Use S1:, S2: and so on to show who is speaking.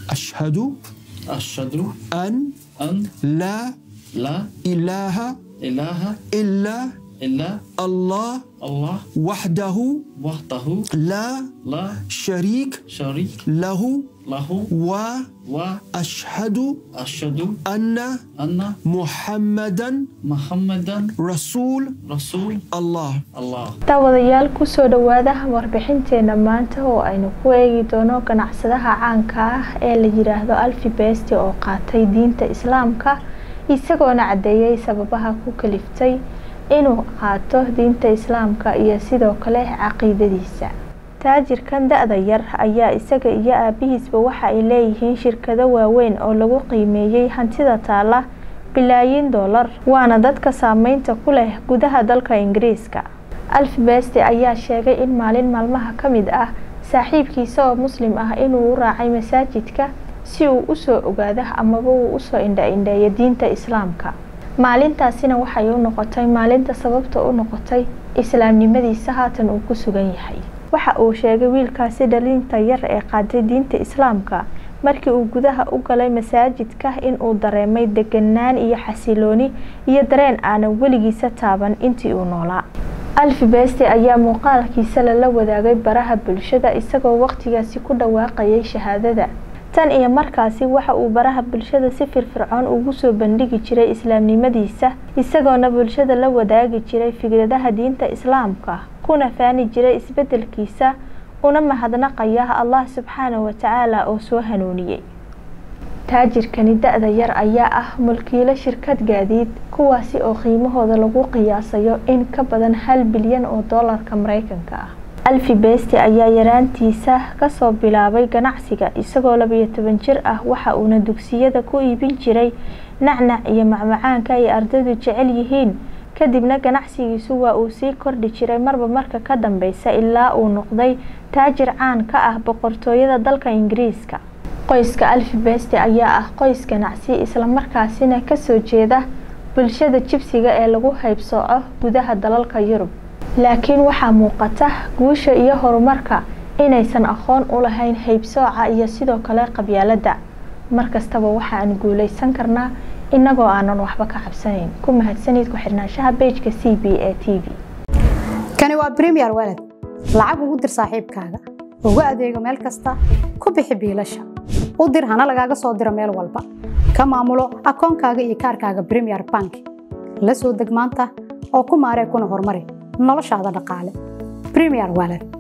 S1: ashhadu
S2: ashhadu
S1: an
S2: an
S1: laa
S2: laa
S1: ilaaha
S2: ilaaha
S1: ilaa
S2: ilaa
S1: allah
S2: allah
S1: waxdahu
S2: wahdahu
S1: laa
S2: laa
S1: shariik
S2: shariik
S1: lahu
S2: lahu
S1: wa
S2: wa
S1: ashhadu
S2: ashhadu
S1: anna
S2: anna
S1: muxammadan
S2: muhammadan
S1: rasuul
S2: rasuul
S1: allah
S2: allah
S3: daawadayaal kusoo dhawaada warbixinteena maanta oo aynu ku eegi doono ganacsadaha caanka ah ee la yiraahdo alfi besti oo qaatay diinta islaamka isagoona cadeeyay sababaha ku kaliftay inuu qaato diinta islaamka iyo sidoo kale caqiidadiisa taajirkan da-da yar ayaa isaga iyo aabihiisba waxa ay leeyihiin shirkado waaweyn oo lagu qiimeeyey hantida taala bilaayin doolar waana dadka saameynta ku leh gudaha dalka ingiriiska alfibeste ayaa sheegay in maalin maalmaha ka mid ah saaxiibkiisa oo muslim ah inuu u raacay masaajidka si uu usoo ogaado amaba uu usoo indha-indheeyo diinta islaamka maalintaasina waxay u noqotay maalinta sababta u noqotay islaamnimadiisa haatan uu ku sugan yahay waxa uu sheegay wiilkaasi dhalinta yar ee qaaday diinta islaamka markii uu gudaha u galay masaajidka inuu dareemay deganaan iyo xasilooni iyo dareen aanan weligiisa taaban intii uu noolaa alfi besti ayaa muuqaalkiisa lala wadaagay baraha bulshada isagoo waqtigaasi ku dhawaaqayay shahaadada tan iyo markaasi waxa uu baraha bulshada si firfircoon ugu soo bandhigi jiray islaamnimadiisa isagoona bulshada la wadaagi jiray fikradaha diinta islaamka kuna faani jiray isbedelkiisa una mahadnaqaya allah subxaana watacaala oo soo hanuuniyey taajirkani da-da yar ayaa ah mulkiilo shirkad gaadiid kuwaasi oo qiimahooda lagu qiyaasayo in ka badan hal bilyan oo doolarka mareykanka ah alfi besti ayaa yaraantiisa kasoo bilaabay ganacsiga isagoo labiyo toban jir ah waxa uuna dugsiyada ku iibin jiray nacnac iyo macmacaanka ay ardaydu jecel yihiin kadibna ganacsigiisu waa uu sii kordhi jiray marba marka ka dambeysa ilaa uu noqday taajir caan ka ah boqortooyada dalka ingiriiska qoyska alfi besti ayaa ah qoys ganacsi islamarkaasina kasoo jeeda bulshada jibsiga ee lagu haybsooco gudaha dalalka yurub laakiin waxaa muuqata guusha iyo horumarka inaysan aqoon u lahayn haybsooca iyo sidoo kale qabyaalada markastaba waxaan guuleysan karnaa inagoo aanan waxba ka cabsanayn ku mahadsanid ku-xirnaanshaha bejka c b a t v
S4: kani waa bremiyer waled lacag ugu dir saaxiibkaaga ugu adeego meel kasta ku bixi biilasha u dir hana lagaaga soo diro meel walba ka maamulo akoonkaaga iyo kaarkaaga bremiyer bank la soo deg maanta oo ku maaree kuna horumari noloshaada dhaqaale bremiyer waled